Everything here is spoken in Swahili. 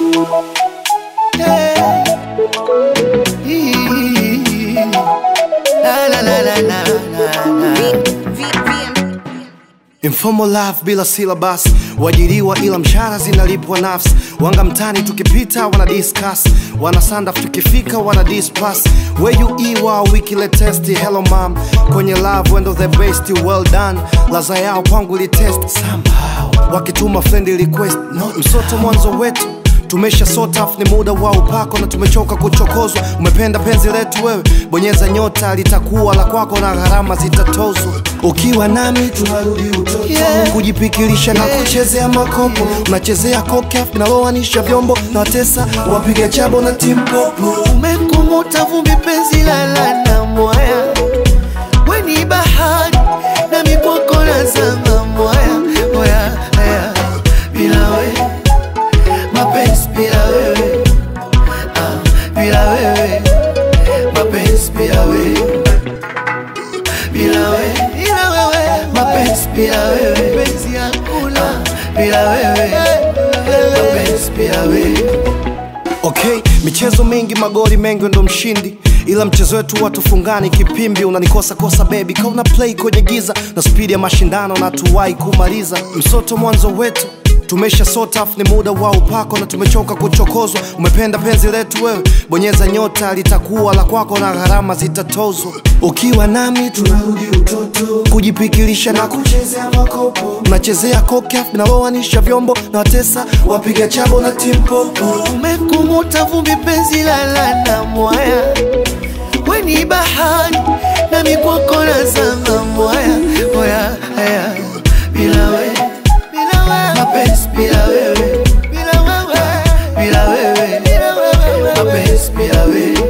Yeah. Hii. La, la, la, la, la, la, la. Informal life bila syllabus, wajiriwa ila mshahara zinalipwa nafsi. Wanga mtani tukipita wana discuss, wana sandaf tukifika wana dispass. Where you iwa wiki latest, hello mom, kwenye love wendo the best, well done. Laza yao kwangu li test somehow, wakituma friend request, no msoto mwanzo wetu tumesha sort off, ni muda wa upako na tumechoka kuchokozwa. Umependa penzi letu wewe, bonyeza nyota, litakuwa la kwako na gharama zitatozwa. Ukiwa nami tunarudi utoto, yeah. kujipikirisha na kuchezea makopo, unachezea kokaf linaloanisha vyombo na watesa wapiga chabo na timpopo. Umekumuta vumbi penzi lala na mwaya, we ni bahari na mikwako nazama mwaya mwaya haya bila wewe mapenzi bila wewe ah, bila wewe mapenzi bila wewe bila wewe bila wewe mapenzi bila wewe penzi hakuna bila wewe mapenzi bila wewe Okay, michezo mingi magoli mengi ndo mshindi ila mchezo wetu watufungani kipimbi unanikosa kosa baby kauna play kwenye giza na spidi ya mashindano na tuwai kumaliza msoto mwanzo wetu tumesha sort off, ni muda wa upako na tumechoka kuchokozwa. Umependa penzi letu wewe, bonyeza nyota, litakuwa la kwako na gharama zitatozwa. Ukiwa nami tunarudi utoto, kujipikilisha na kuchezea makopo, unachezea kokaf linaloanisha vyombo na watesa wapiga chabo na timpopo. Umekumuta vumbi penzi lala na mwaya, we ni bahari na mikwako nazama mwaya mwaya haya bila wewe mapenzi bila wewe bila wewe bila wewe mapenzi bila wewe